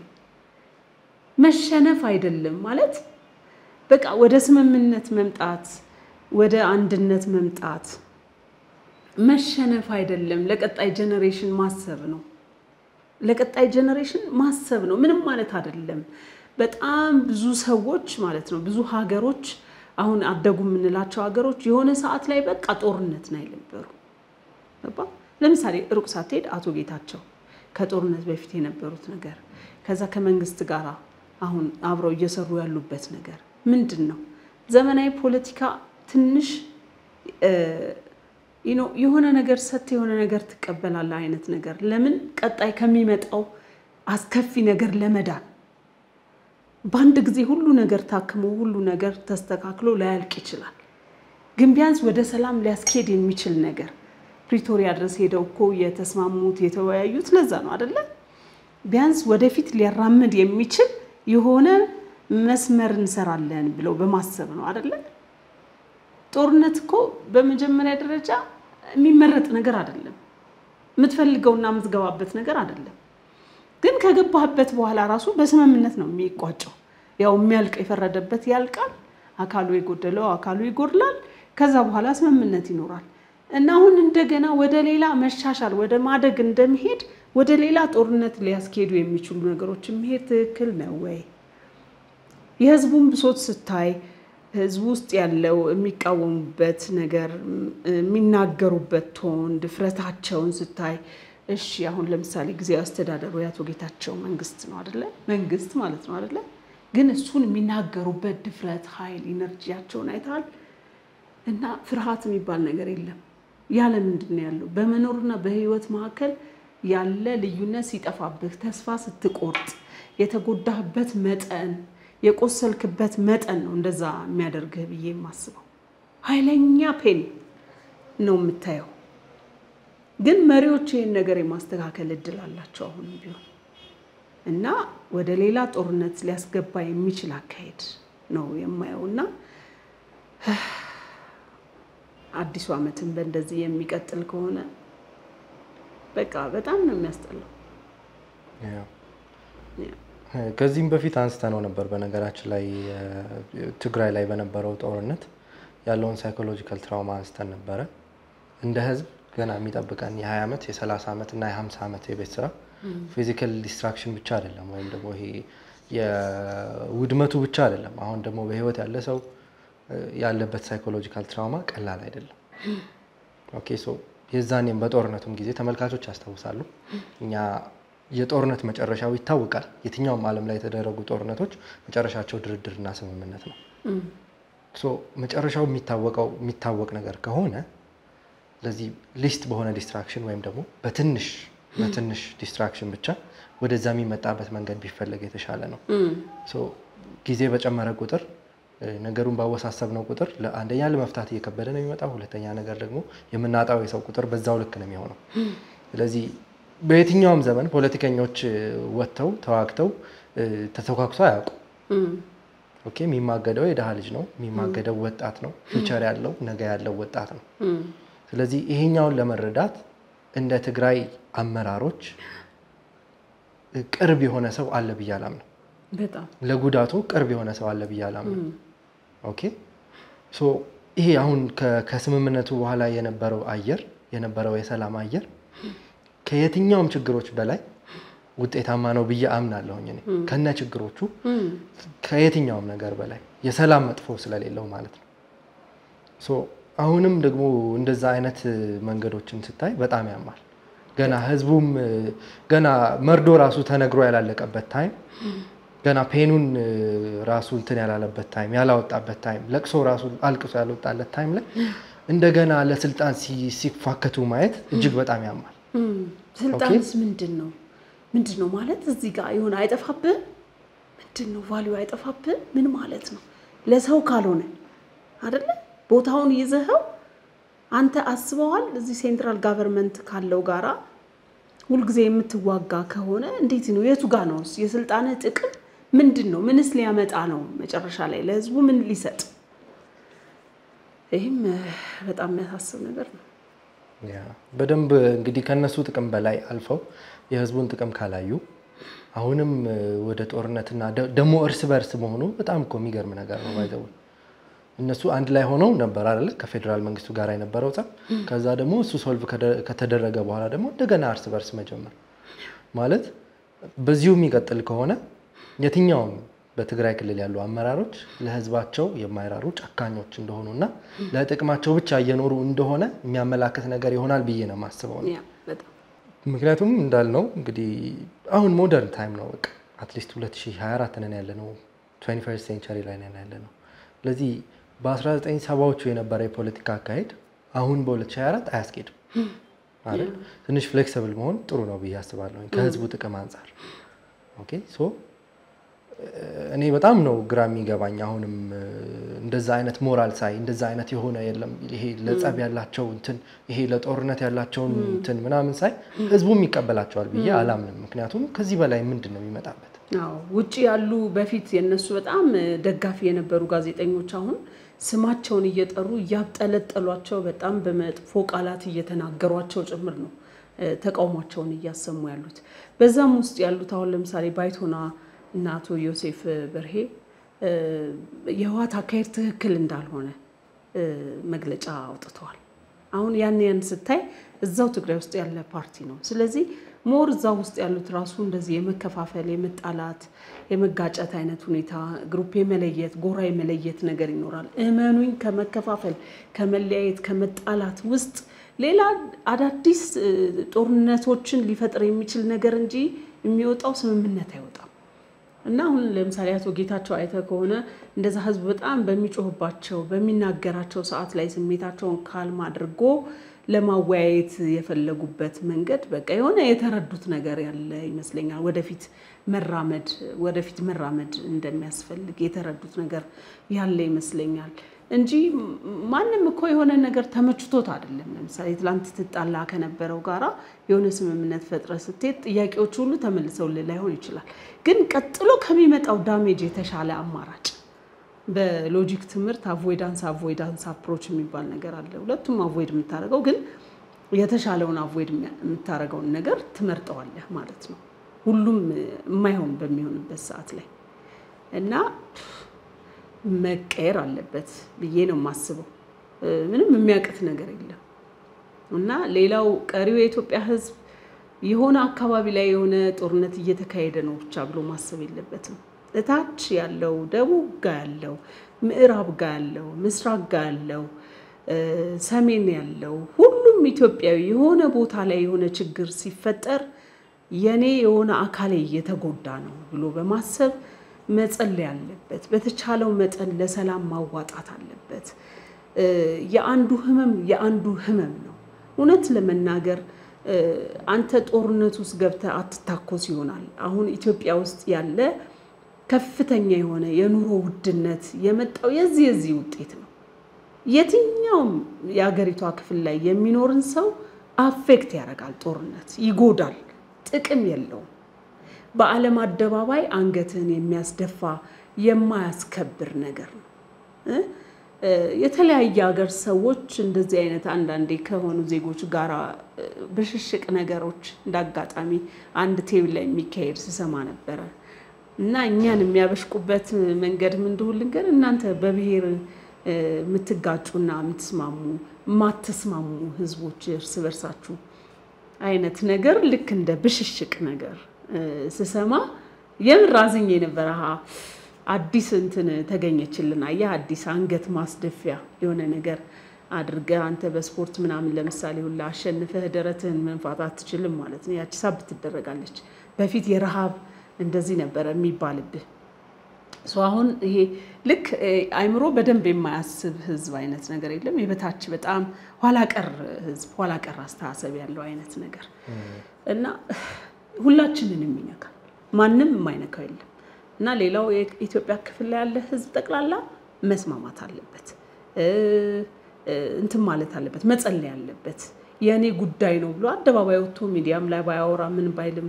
መሸነፍ አይደለም ማለት በቃ ወደ ስምምነት መምጣት፣ ወደ አንድነት መምጣት መሸነፍ አይደለም። ለቀጣይ ጀኔሬሽን ማሰብ ነው። ለቀጣይ ጀኔሬሽን ማሰብ ነው። ምንም ማለት አይደለም። በጣም ብዙ ሰዎች ማለት ነው ብዙ ሀገሮች አሁን አደጉ የምንላቸው ሀገሮች የሆነ ሰዓት ላይ በቃ ጦርነት ላይ ነበሩ። ለምሳሌ ሩቅ ሳትሄድ አቶ ጌታቸው ከጦርነት በፊት የነበሩት ነገር ከዛ ከመንግስት ጋር አሁን አብረው እየሰሩ ያሉበት ነገር ምንድን ነው? ዘመናዊ ፖለቲካ ትንሽ የሆነ ነገር ሰጥ የሆነ ነገር ትቀበላለህ አይነት ነገር ለምን ቀጣይ ከሚመጣው አስከፊ ነገር ለመዳን በአንድ ጊዜ ሁሉ ነገር ታክሞ ሁሉ ነገር ተስተካክሎ ላያልቅ ይችላል። ግን ቢያንስ ወደ ሰላም ሊያስኬድ የሚችል ነገር ፕሪቶሪያ ድረስ ሄደው እኮ የተስማሙት የተወያዩት ለዛ ነው አደለ? ቢያንስ ወደፊት ሊያራምድ የሚችል የሆነ መስመር እንሰራለን ብለው በማሰብ ነው አደለ? ጦርነት እኮ በመጀመሪያ ደረጃ የሚመረጥ ነገር አይደለም። የምትፈልገውና የምትገባበት ነገር አይደለም። ግን ከገባህበት በኋላ ራሱ በስምምነት ነው የሚቋጨው። ያው የሚያልቅ የፈረደበት ያልቃል፣ አካሉ የጎደለው አካሉ ይጎድላል። ከዛ በኋላ ስምምነት ይኖራል እና አሁን እንደገና ወደ ሌላ መሻሻል ወደ ማደግ እንደሚሄድ ወደ ሌላ ጦርነት ሊያስኬዱ የሚችሉ ነገሮች የሚሄድ ትክክል ነው ወይ? የህዝቡን ብሶት ስታይ ህዝቡ ውስጥ ያለው የሚቃወሙበት ነገር የሚናገሩበት ቶን ድፍረታቸውን ስታይ እሺ አሁን ለምሳሌ ጊዜያዊ አስተዳደሩ የአቶ ጌታቸው መንግስት ነው አደለ? መንግስት ማለት ነው አደለ? ግን እሱን የሚናገሩበት ድፍረት፣ ኃይል፣ ኢነርጂያቸውን አይተሃል። እና ፍርሃት የሚባል ነገር የለም። ያለ ምንድን ነው ያለው? በመኖርና በህይወት መካከል ያለ ልዩነት ሲጠፋብህ፣ ተስፋ ስትቆርጥ፣ የተጎዳህበት መጠን የቆሰልክበት መጠን ነው እንደዛ የሚያደርግህ ብዬ የማስበው። ኃይለኛ ፔን ነው የምታየው። ግን መሪዎች ይህን ነገር የማስተካከል እድል አላቸው አሁንም ቢሆን እና ወደ ሌላ ጦርነት ሊያስገባ የሚችል አካሄድ ነው የማየው እና አዲሱ ዓመትን በእንደዚህ የሚቀጥል ከሆነ በቃ በጣም ነው የሚያስጠላው። ከዚህም በፊት አንስተ ነው ነበር። በነገራችን ላይ ትግራይ ላይ በነበረው ጦርነት ያለውን ሳይኮሎጂካል ትራውማ አንስተን ነበረ። እንደ ህዝብ ገና የሚጠብቀን የ20 ዓመት የ30 ዓመት እና የ50 ዓመት የቤት ስራ ፊዚካል ዲስትራክሽን ብቻ አይደለም፣ ወይም ደግሞ ይሄ የውድመቱ ብቻ አይደለም። አሁን ደግሞ በህይወት ያለ ሰው ያለበት ሳይኮሎጂካል ትራውማ ቀላል አይደለም። ኦኬ ሶ የዛኔም በጦርነቱም ጊዜ ተመልካቾች ያስታውሳሉ። እኛ የጦርነት መጨረሻው ይታወቃል። የትኛውም ዓለም ላይ የተደረጉ ጦርነቶች መጨረሻቸው ድርድርና ስምምነት ነው። ሶ መጨረሻው የሚታወቀው የሚታወቅ ነገር ከሆነ ለዚህ ሊስት በሆነ ዲስትራክሽን ወይም ደግሞ በትንሽ በትንሽ ዲስትራክሽን ብቻ ወደዛ የሚመጣበት መንገድ ቢፈለግ የተሻለ ነው። ሶ ጊዜ በጨመረ ቁጥር ነገሩን ባወሳሰብ ነው ቁጥር አንደኛ ለመፍታት እየከበደ ነው የሚመጣው። ሁለተኛ ነገር ደግሞ የምናጣው የሰው ቁጥር በዛው ልክ ነው የሚሆነው። ስለዚህ በየትኛውም ዘመን ፖለቲከኞች ወጥተው ተዋግተው ተተኳኩሶ አያውቁ። ኦኬ የሚማገደው የድሃ ልጅ ነው። የሚማገደው ወጣት ነው። ፊውቸር ያለው ነገ ያለው ወጣት ነው። ስለዚህ ይሄኛውን ለመረዳት እንደ ትግራይ አመራሮች ቅርብ የሆነ ሰው አለ ብዬ አላምንም። በጣም ለጉዳቱ ቅርብ የሆነ ሰው አለ ብዬ አላምንም። ኦኬ ሶ ይሄ አሁን ከስምምነቱ በኋላ የነበረው አየር የነበረው የሰላም አየር ከየትኛውም ችግሮች በላይ ውጤታማ ነው ብዬ አምናለሁኝ። እኔ ከነ ችግሮቹ ከየትኛውም ነገር በላይ የሰላም መጥፎ ስለሌለው ማለት ነው። ሶ አሁንም ደግሞ እንደዛ አይነት መንገዶችን ስታይ በጣም ያማል። ገና ህዝቡም ገና መርዶ ራሱ ተነግሮ ያላለቀበት ታይም ገና ፔኑን ራሱ እንትን ያላለበት ታይም ያላወጣበት ታይም ለቅሶ ራሱ አልቅሶ ያልወጣለት ታይም ላይ እንደገና ለስልጣን ሲፋከቱ ማየት እጅግ በጣም ያማል። ስልጣንስ ምንድን ነው ምንድን ነው ማለት እዚህ ጋር የሆነ አይጠፋብህ ምንድን ነው ቫሊዩ አይጠፋብህ ምን ማለት ነው ለሰው ካልሆነ አይደለ ቦታውን ይዘኸው አንተ አስበዋል እዚህ ሴንትራል ጋቨርንመንት ካለው ጋራ ሁልጊዜ የምትዋጋ ከሆነ እንዴት ነው የቱ ጋ ነው የስልጣንህ ጥቅም ምንድን ነው ምንስ ሊያመጣ ነው መጨረሻ ላይ ለህዝቡ ምን ሊሰጥ ይህም በጣም የሚያሳስብ ነገር ነው በደንብ እንግዲህ ከነሱ ጥቅም በላይ አልፈው የህዝቡን ጥቅም ካላዩ አሁንም ወደ ጦርነትና ደግሞ እርስ በርስ መሆኑ በጣም እኮ የሚገርም ነገር ነው። ባይዘው እነሱ አንድ ላይ ሆነው ነበር አይደለ ከፌዴራል መንግስቱ ጋር የነበረው ጸብ። ከዛ ደግሞ እሱ ሶልቭ ከተደረገ በኋላ ደግሞ እንደገና እርስ በርስ መጀመር ማለት በዚሁ የሚቀጥል ከሆነ የትኛውም በትግራይ ክልል ያሉ አመራሮች ለህዝባቸው የማይራሩ ጨካኞች እንደሆኑና ለጥቅማቸው ብቻ እየኖሩ እንደሆነ የሚያመላክት ነገር ይሆናል ብዬ ነው የማስበው ነው። ምክንያቱም እንዳልነው እንግዲህ አሁን ሞደርን ታይም ነው። በቃ አትሊስት 2024 ነን ያለ ነው። 21 ሴንቸሪ ላይ ነን ያለ ነው። ስለዚህ በ1970ዎቹ የነበረ የፖለቲካ አካሄድ አሁን በ2024 አያስኬድም አይደል? ትንሽ ፍሌክሲብል መሆን ጥሩ ነው ብዬ አስባለሁ ከህዝቡ ጥቅም አንጻር። ኦኬ ሶ እኔ በጣም ነው ግራ የሚገባኝ። አሁንም እንደዛ አይነት ሞራል ሳይ እንደዛ አይነት የሆነ የለም ይሄ ለጸብ ያላቸው እንትን ይሄ ለጦርነት ያላቸውን እንትን ምናምን ሳይ ህዝቡም ይቀበላቸዋል ብዬ አላምንም። ምክንያቱም ከዚህ በላይ ምንድን ነው የሚመጣበት? አዎ ውጭ ያሉ በፊት የነሱ በጣም ደጋፊ የነበሩ ጋዜጠኞች አሁን ስማቸውን እየጠሩ እያብጠለጠሏቸው በጣም በመጥፎ ቃላት እየተናገሯቸው ጭምር ነው ተቃውሟቸውን እያሰሙ ያሉት። በዛም ውስጥ ያሉት አሁን ለምሳሌ ባይቶና እና አቶ ዮሴፍ በርሄ የህወሓት አካሄድ ትክክል እንዳልሆነ መግለጫ አውጥተዋል። አሁን ያን ያን ስታይ እዛው ትግራይ ውስጥ ያለ ፓርቲ ነው። ስለዚህ ሞር እዛ ውስጥ ያሉት ራሱ እንደዚህ የመከፋፈል የመጣላት፣ የመጋጨት አይነት ሁኔታ ግሩፕ የመለየት ጎራ የመለየት ነገር ይኖራል። እመኑኝ ከመከፋፈል ከመለያየት ከመጣላት ውስጥ ሌላ አዳዲስ ጦርነቶችን ሊፈጥር የሚችል ነገር እንጂ የሚወጣው ስምምነት አይወጣም። እና አሁን ለምሳሌ አቶ ጌታቸው አይተ ከሆነ እንደዛ ህዝብ በጣም በሚጮህባቸው በሚናገራቸው ሰዓት ላይ ስሜታቸውን ካልም አድርጎ ለማወያየት የፈለጉበት መንገድ በቃ የሆነ የተረዱት ነገር ያለ ይመስለኛል። ወደፊት መራመድ ወደፊት መራመድ እንደሚያስፈልግ የተረዱት ነገር ያለ ይመስለኛል እንጂ ማንም እኮ የሆነ ነገር ተመችቶት አይደለም። ለምሳሌ ትላንት ትጣላ ከነበረው ጋራ የሆነ ስምምነት ፈጥረ ስትሄድ ጥያቄዎች ሁሉ ተመልሰውልህ ላይሆን ይችላል። ግን ቀጥሎ ከሚመጣው ዳሜጅ የተሻለ አማራጭ በሎጂክ ትምህርት አቮይዳንስ አቮይዳንስ አፕሮች የሚባል ነገር አለ። ሁለቱም አቮይድ የምታደርገው ግን የተሻለውን አቮይድ የምታደርገውን ነገር ትመርጠዋለህ ማለት ነው። ሁሉም የማይሆን በሚሆንበት ሰዓት ላይ እና መቀየር አለበት ብዬ ነው የማስበው። ምንም የሚያቅት ነገር የለም እና ሌላው ቀሪው የኢትዮጵያ ሕዝብ የሆነ አካባቢ ላይ የሆነ ጦርነት እየተካሄደ ነው ብቻ ብሎ ማሰብ የለበትም። እታች ያለው ደቡብ ጋ ያለው ምዕራብ ጋ ያለው ምስራቅ ጋ ያለው ሰሜን ያለው ሁሉም ኢትዮጵያዊ የሆነ ቦታ ላይ የሆነ ችግር ሲፈጠር የኔ የሆነ አካሌ እየተጎዳ ነው ብሎ በማሰብ መጸለይ አለበት። በተቻለው መጠን ለሰላም ማዋጣት አለበት። የአንዱ ህመም የአንዱ ህመም ነው። እውነት ለመናገር አንተ ጦርነት ውስጥ ገብተህ አትታኮስ ይሆናል። አሁን ኢትዮጵያ ውስጥ ያለ ከፍተኛ የሆነ የኑሮ ውድነት የመጣው የዚህ የዚህ ውጤት ነው። የትኛውም የሀገሪቷ ክፍል ላይ የሚኖርን ሰው አፌክት ያደርጋል። ጦርነት ይጎዳል፣ ጥቅም የለውም። በዓለም አደባባይ አንገትህን የሚያስደፋ የማያስከብር ነገር ነው። የተለያየ ሀገር ሰዎች እንደዚህ አይነት አንዳንዴ ከሆኑ ዜጎች ጋር ብሽሽቅ ነገሮች እንዳጋጣሚ አንድ ቴብል ላይ የሚካሄድ ስሰማ ነበረ እና እኛን የሚያበሽቁበት መንገድ ምን እንደሆነ ልንገር። እናንተ በብሔር የምትጋጩና የምትስማሙ የማትስማሙ ህዝቦች እርስ በርሳችሁ አይነት ነገር ልክ እንደ ብሽሽቅ ነገር ስሰማ የምር አዝኜ ነበረ። አዲስ እንትን ተገኘችልን። አየህ አዲስ አንገት ማስደፊያ የሆነ ነገር አድርገህ አንተ በስፖርት ምናምን ለምሳሌ ሁላ አሸንፈህ ደረትህን መንፋት አትችልም ማለት ነው። ያቺ ሳብ ትደረጋለች። በፊት የረሃብ እንደዚህ ነበረ የሚባልብህ ሰው አሁን ይሄ ልክ አይምሮ በደንብ የማያስብ ህዝብ አይነት ነገር የለም። የበታች በጣም ኋላ ቀር ህዝብ፣ ኋላ ቀር አስተሳሰብ ያለው አይነት ነገር እና ሁላችንን የሚነካል ማንም የማይነካው የለም። እና ሌላው የኢትዮጵያ ክፍል ላይ ያለ ህዝብ ጠቅላላ መስማማት አለበት፣ እንትን ማለት አለበት፣ መጸለይ አለበት። የእኔ ጉዳይ ነው ብሎ አደባባይ ወጥቶ ሚዲያም ላይ ባያወራ ምን ባይልም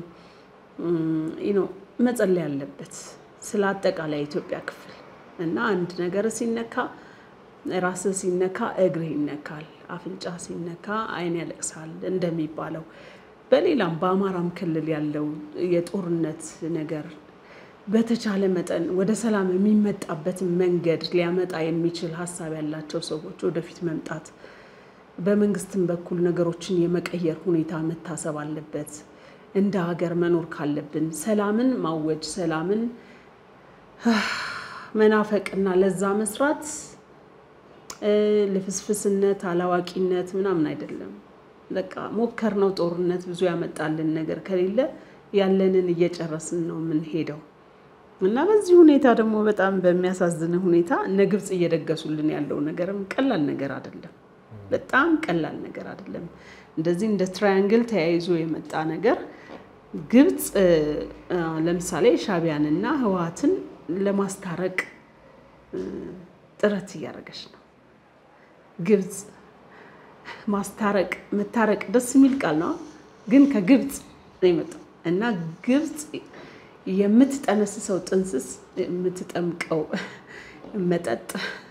መጸለይ አለበት ስለ አጠቃላይ የኢትዮጵያ ክፍል እና አንድ ነገር ሲነካ ራስህ ሲነካ እግርህ ይነካል፣ አፍንጫ ሲነካ አይን ያለቅሳል እንደሚባለው በሌላም በአማራም ክልል ያለው የጦርነት ነገር በተቻለ መጠን ወደ ሰላም የሚመጣበትን መንገድ ሊያመጣ የሚችል ሀሳብ ያላቸው ሰዎች ወደፊት መምጣት፣ በመንግስትም በኩል ነገሮችን የመቀየር ሁኔታ መታሰብ አለበት። እንደ ሀገር መኖር ካለብን ሰላምን ማወጅ፣ ሰላምን መናፈቅና ለዛ መስራት ልፍስፍስነት፣ አላዋቂነት ምናምን አይደለም። በቃ ሞከር ነው። ጦርነት ብዙ ያመጣልን ነገር ከሌለ ያለንን እየጨረስን ነው የምንሄደው እና በዚህ ሁኔታ ደግሞ በጣም በሚያሳዝን ሁኔታ እነ ግብፅ እየደገሱልን ያለው ነገርም ቀላል ነገር አይደለም። በጣም ቀላል ነገር አይደለም። እንደዚህ እንደ ትራያንግል ተያይዞ የመጣ ነገር ግብፅ ለምሳሌ ሻዕቢያንና ህወሓትን ለማስታረቅ ጥረት እያደረገች ነው። ግብፅ ማስታረቅ መታረቅ ደስ የሚል ቃል ነው፣ ግን ከግብፅ ነው የመጣው እና ግብፅ የምትጠነስሰው ጥንስስ የምትጠምቀው መጠጥ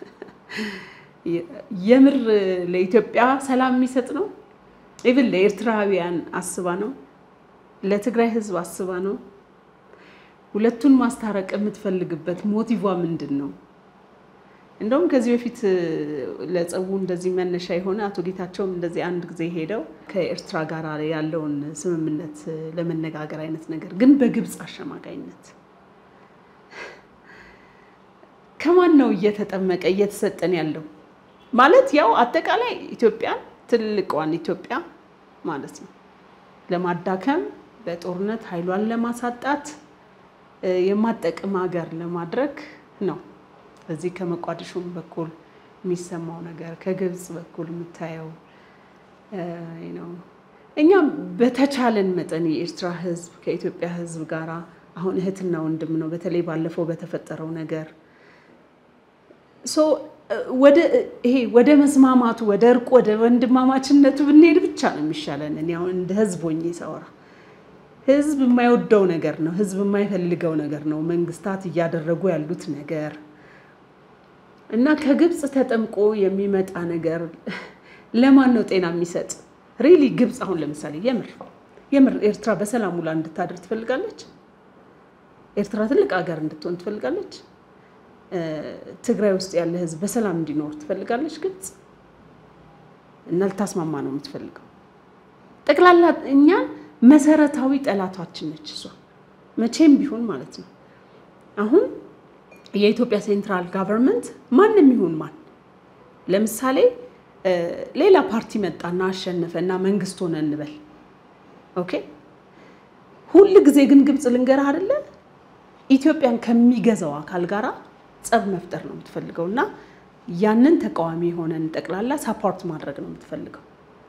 የምር ለኢትዮጵያ ሰላም የሚሰጥ ነው። ኢቭን ለኤርትራውያን አስባ ነው፣ ለትግራይ ህዝብ አስባ ነው። ሁለቱን ማስታረቅ የምትፈልግበት ሞቲቫ ምንድን ነው? እንደውም ከዚህ በፊት ለጸቡ እንደዚህ መነሻ የሆነ አቶ ጌታቸውም እንደዚህ አንድ ጊዜ ሄደው ከኤርትራ ጋር ያለውን ስምምነት ለመነጋገር አይነት ነገር ግን በግብፅ አሸማጋይነት ከማን ነው እየተጠመቀ እየተሰጠን ያለው? ማለት ያው አጠቃላይ ኢትዮጵያን ትልቋን ኢትዮጵያ ማለት ነው ለማዳከም በጦርነት ኃይሏን ለማሳጣት የማጠቅም ሀገር ለማድረግ ነው። በዚህ ከመቋዲሾም በኩል የሚሰማው ነገር ከግብፅ በኩል የምታየው ነው። እኛም በተቻለን መጠን የኤርትራ ህዝብ ከኢትዮጵያ ህዝብ ጋር አሁን እህትና ወንድም ነው። በተለይ ባለፈው በተፈጠረው ነገር ወደ ይሄ ወደ መስማማቱ ወደ እርቅ ወደ ወንድማማችነቱ ብንሄድ ብቻ ነው የሚሻለን። እኔ አሁን እንደ ህዝብ ሆኜ ሳወራ ህዝብ የማይወደው ነገር ነው፣ ህዝብ የማይፈልገው ነገር ነው መንግስታት እያደረጉ ያሉት ነገር እና ከግብፅ ተጠምቆ የሚመጣ ነገር ለማን ነው ጤና የሚሰጥ? ሪሊ ግብፅ አሁን ለምሳሌ የምር የምር ኤርትራ በሰላም ውላ እንድታድር ትፈልጋለች? ኤርትራ ትልቅ ሀገር እንድትሆን ትፈልጋለች? ትግራይ ውስጥ ያለ ህዝብ በሰላም እንዲኖር ትፈልጋለች? ግልጽ እና ልታስማማ ነው የምትፈልገው። ጠቅላላ እኛን መሰረታዊ ጠላቷችን ነች እሷ መቼም ቢሆን ማለት ነው። አሁን የኢትዮጵያ ሴንትራል ጋቨርንመንት ማንም ይሁን ማን ለምሳሌ ሌላ ፓርቲ መጣና አሸነፈ እና መንግስት ሆነ እንበል። ኦኬ ሁል ጊዜ ግን ግብፅ ልንገርህ አይደለ ኢትዮጵያን ከሚገዛው አካል ጋራ ጸብ መፍጠር ነው የምትፈልገው እና ያንን ተቃዋሚ የሆነን ጠቅላላ ሳፖርት ማድረግ ነው የምትፈልገው።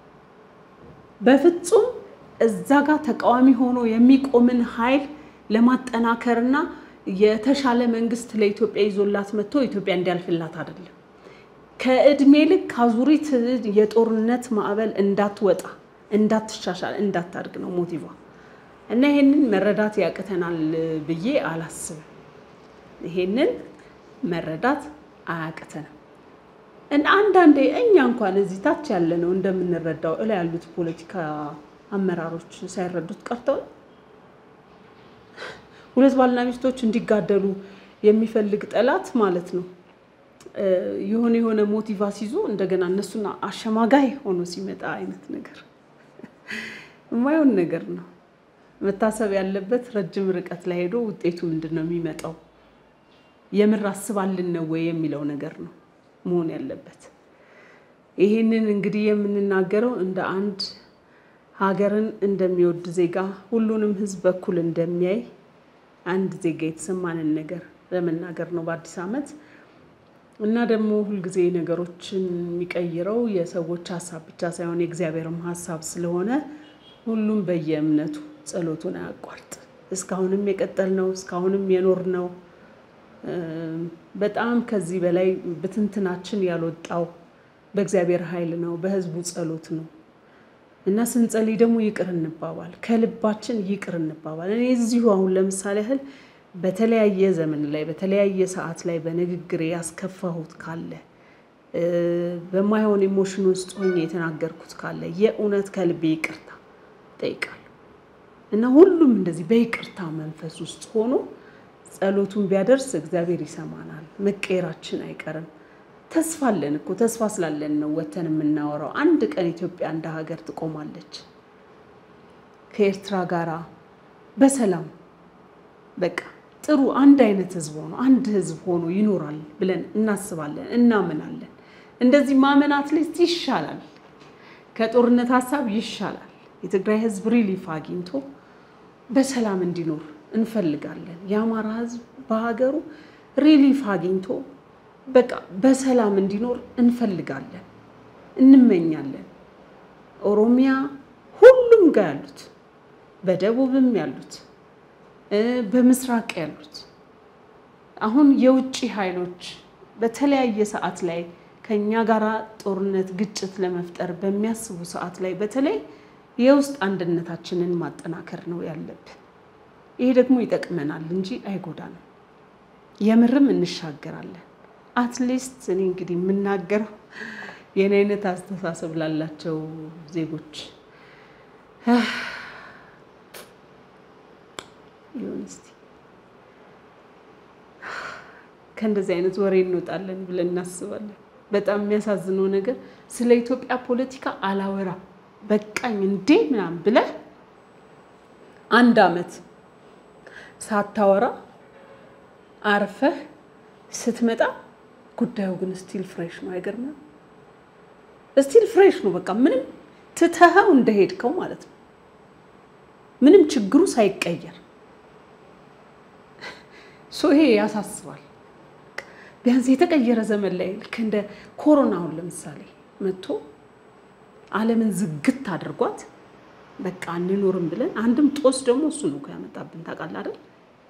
በፍጹም እዛ ጋር ተቃዋሚ ሆኖ የሚቆምን ኃይል ለማጠናከርና የተሻለ መንግስት ለኢትዮጵያ ይዞላት መጥቶ ኢትዮጵያ እንዲያልፍላት አይደለም። ከእድሜ ልክ አዙሪት የጦርነት ማዕበል እንዳትወጣ፣ እንዳትሻሻል፣ እንዳታድግ ነው ሞቲቫ እና ይሄንን መረዳት ያቅተናል ብዬ አላስብም። ይሄንን መረዳት አያቅተንም። እና አንዳንዴ እኛ እንኳን እዚህ ታች ያለ ነው እንደምንረዳው እላ ያሉት ፖለቲካ አመራሮች ሳይረዱት ቀርተው ሁለት ባልና ሚስቶች እንዲጋደሉ የሚፈልግ ጠላት ማለት ነው የሆነ የሆነ ሞቲቫስ ይዞ እንደገና እነሱና አሸማጋይ ሆኖ ሲመጣ አይነት ነገር የማይሆን ነገር ነው። መታሰብ ያለበት ረጅም ርቀት ላይ ሄዶ ውጤቱ ምንድን ነው የሚመጣው፣ የምር አስባልን ነው ወይ የሚለው ነገር ነው መሆን ያለበት። ይሄንን እንግዲህ የምንናገረው እንደ አንድ ሀገርን እንደሚወድ ዜጋ ሁሉንም ሕዝብ በኩል እንደሚያይ አንድ ዜጋ የተሰማንን ነገር ለመናገር ነው በአዲስ ዓመት እና ደግሞ ሁልጊዜ ነገሮችን የሚቀይረው የሰዎች ሀሳብ ብቻ ሳይሆን የእግዚአብሔርም ሀሳብ ስለሆነ ሁሉም በየእምነቱ ጸሎቱን አያቋርጥ። እስካሁንም የቀጠልነው እስካሁንም የኖርነው በጣም ከዚህ በላይ ብትንትናችን ያልወጣው በእግዚአብሔር ኃይል ነው፣ በህዝቡ ጸሎት ነው እና ስንጸልይ ደግሞ ይቅር እንባባል፣ ከልባችን ይቅር እንባባል። እኔ እዚሁ አሁን ለምሳሌ ያህል በተለያየ ዘመን ላይ በተለያየ ሰዓት ላይ በንግግሬ ያስከፋሁት ካለ በማይሆን ኢሞሽን ውስጥ ሆኜ የተናገርኩት ካለ የእውነት ከልቤ ይቅርታ ጠይቃለሁ እና ሁሉም እንደዚህ በይቅርታ መንፈስ ውስጥ ሆኖ ጸሎቱን ቢያደርስ እግዚአብሔር ይሰማናል። መቀየራችን አይቀርም። ተስፋ አለን እኮ ተስፋ ስላለን ነው ወተን የምናወራው። አንድ ቀን ኢትዮጵያ እንደ ሀገር ትቆማለች ከኤርትራ ጋራ በሰላም በቃ ጥሩ አንድ አይነት ህዝብ ሆኖ አንድ ህዝብ ሆኖ ይኖራል ብለን እናስባለን፣ እናምናለን። እንደዚህ ማመን አትሊስት ይሻላል፣ ከጦርነት ሀሳብ ይሻላል። የትግራይ ህዝብ ሪሊፍ አግኝቶ በሰላም እንዲኖር እንፈልጋለን። የአማራ ህዝብ በሀገሩ ሪሊፍ አግኝቶ በቃ በሰላም እንዲኖር እንፈልጋለን፣ እንመኛለን። ኦሮሚያ ሁሉም ጋር ያሉት በደቡብም ያሉት በምስራቅ ያሉት አሁን የውጭ ኃይሎች በተለያየ ሰዓት ላይ ከኛ ጋራ ጦርነት፣ ግጭት ለመፍጠር በሚያስቡ ሰዓት ላይ በተለይ የውስጥ አንድነታችንን ማጠናከር ነው ያለብን። ይሄ ደግሞ ይጠቅመናል እንጂ አይጎዳንም። የምርም እንሻገራለን። አትሊስት እኔ እንግዲህ የምናገረው የኔ አይነት አስተሳሰብ ላላቸው ዜጎች ይሁን እስቲ ከእንደዚህ አይነት ወሬ እንወጣለን ብለን እናስባለን። በጣም የሚያሳዝነው ነገር ስለ ኢትዮጵያ ፖለቲካ አላወራም በቃኝ እንዴ ምናምን ብለህ አንድ አመት ሳታወራ አርፈህ ስትመጣ ጉዳዩ ግን ስቲል ፍሬሽ ነው። አይገርምም? ስቲል ፍሬሽ ነው። በቃ ምንም ትተኸው እንደሄድከው ማለት ነው። ምንም ችግሩ ሳይቀየር ሶ ይሄ ያሳስባል። ቢያንስ የተቀየረ ዘመን ላይ ልክ እንደ ኮሮና አሁን ለምሳሌ መጥቶ ዓለምን ዝግት አድርጓት በቃ እንኖርም ብለን አንድም ጦስ ደግሞ እሱ ነው ያመጣብን። ታውቃለህ አይደል?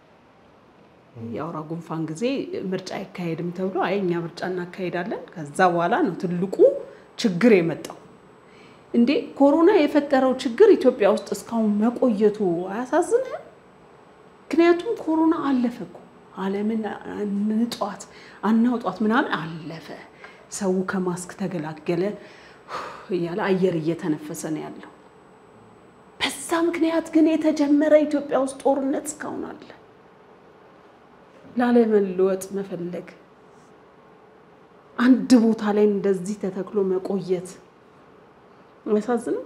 የአውራ ጉንፋን ጊዜ ምርጫ አይካሄድም ተብሎ አይ እኛ ምርጫ እናካሄዳለን። ከዛ በኋላ ነው ትልቁ ችግር የመጣው። እንዴ ኮሮና የፈጠረው ችግር ኢትዮጵያ ውስጥ እስካሁን መቆየቱ አያሳዝንህም? ምክንያቱም ኮሮና አለፈ እኮ ዓለምን እንጧት አናውጧት ምናምን አለፈ። ሰው ከማስክ ተገላገለ እያለ አየር እየተነፈሰ ነው ያለው። በዛ በዛ ምክንያት ግን የተጀመረ ኢትዮጵያ ውስጥ ጦርነት እስካሁን አለ። ላለመለወጥ መፈለግ፣ አንድ ቦታ ላይ እንደዚህ ተተክሎ መቆየት አያሳዝንም?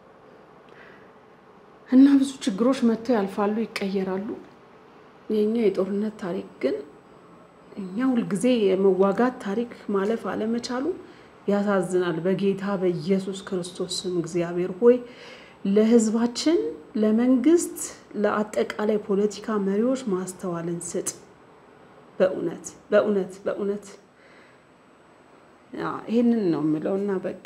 እና ብዙ ችግሮች መጥተው ያልፋሉ፣ ይቀየራሉ። የእኛ የጦርነት ታሪክ ግን እኛ ሁልጊዜ የመዋጋት ታሪክ ማለፍ አለመቻሉ ያሳዝናል። በጌታ በኢየሱስ ክርስቶስ ስም እግዚአብሔር ሆይ ለሕዝባችን፣ ለመንግስት፣ ለአጠቃላይ ፖለቲካ መሪዎች ማስተዋልን ስጥ። በእውነት በእውነት በእውነት ይህንን ነው የምለው እና በቃ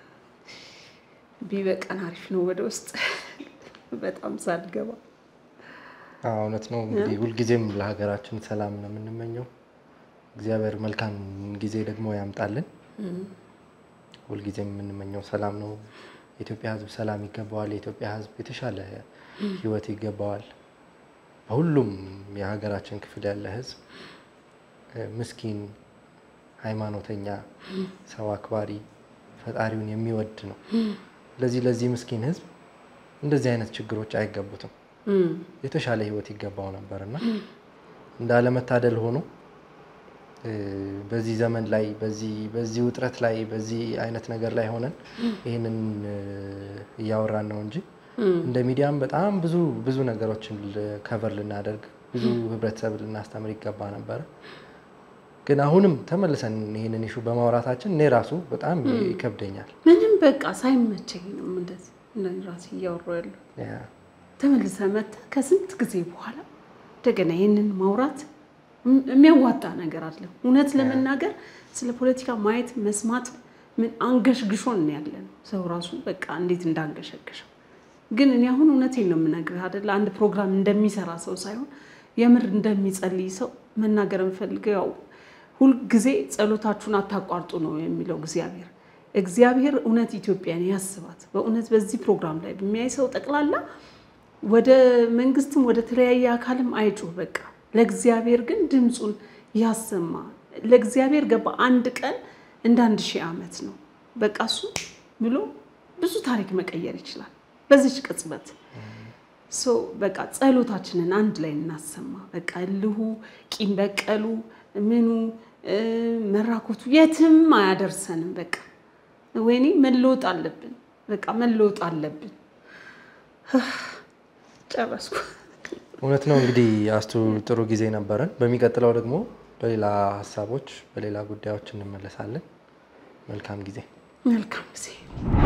ቢበቀን አሪፍ ነው። ወደ ውስጥ በጣም ሳልገባ እውነት ነው። እንግዲህ ሁልጊዜም ለሀገራችን ሰላም ነው የምንመኘው። እግዚአብሔር መልካም ጊዜ ደግሞ ያምጣልን። ሁልጊዜም የምንመኘው ሰላም ነው። የኢትዮጵያ ሕዝብ ሰላም ይገባዋል። የኢትዮጵያ ሕዝብ የተሻለ ሕይወት ይገባዋል። በሁሉም የሀገራችን ክፍል ያለ ሕዝብ ምስኪን፣ ሃይማኖተኛ፣ ሰው አክባሪ፣ ፈጣሪውን የሚወድ ነው። ለዚህ ለዚህ ምስኪን ሕዝብ እንደዚህ አይነት ችግሮች አይገቡትም። የተሻለ ህይወት ይገባው ነበር እና እንዳለመታደል ሆኖ በዚህ ዘመን ላይ በዚህ ውጥረት ላይ በዚህ አይነት ነገር ላይ ሆነን ይህንን እያወራን ነው እንጂ እንደ ሚዲያም በጣም ብዙ ብዙ ነገሮችን ከቨር ልናደርግ ብዙ ህብረተሰብ ልናስተምር ይገባ ነበረ። ግን አሁንም ተመልሰን ይህንን ኢሹ በማውራታችን እኔ ራሱ በጣም ይከብደኛል። ምንም በቃ ሳይመቸኝ ነው እንደዚህ ራሴ እያወራሁ ያለው ተመልሰ መጥተህ ከስንት ጊዜ በኋላ እንደገና ይህንን ማውራት የሚያዋጣ ነገር አለ። እውነት ለመናገር ስለ ፖለቲካ ማየት መስማት ምን አንገሽግሾን ነው ያለ ነው ሰው ራሱ በቃ እንዴት እንዳንገሸገሸው። ግን እኔ አሁን እውነቴን ነው የምነግርህ አይደለ አንድ ፕሮግራም እንደሚሰራ ሰው ሳይሆን የምር እንደሚጸልይ ሰው መናገር የምፈልገው ያው ሁልጊዜ ጸሎታችሁን አታቋርጡ ነው የሚለው እግዚአብሔር። እግዚአብሔር እውነት ኢትዮጵያን ያስባት። በእውነት በዚህ ፕሮግራም ላይ በሚያይ ሰው ጠቅላላ ወደ መንግስትም ወደ ተለያየ አካልም አይጩህ። በቃ ለእግዚአብሔር ግን ድምፁን ያሰማ። ለእግዚአብሔር ገባ አንድ ቀን እንደ አንድ ሺህ ዓመት ነው። በቃ እሱ ብሎ ብዙ ታሪክ መቀየር ይችላል በዚች ቅጽበት። ሶ በቃ ጸሎታችንን አንድ ላይ እናሰማ። በቃ እልሁ፣ ቂም በቀሉ፣ ምኑ መራኮቱ የትም አያደርሰንም። በቃ ወይኔ መለወጥ አለብን። በቃ መለወጥ አለብን። ጨረስኩ። እውነት ነው። እንግዲህ አስቱ ጥሩ ጊዜ ነበረን። በሚቀጥለው ደግሞ በሌላ ሀሳቦች፣ በሌላ ጉዳዮች እንመለሳለን። መልካም ጊዜ። መልካም ጊዜ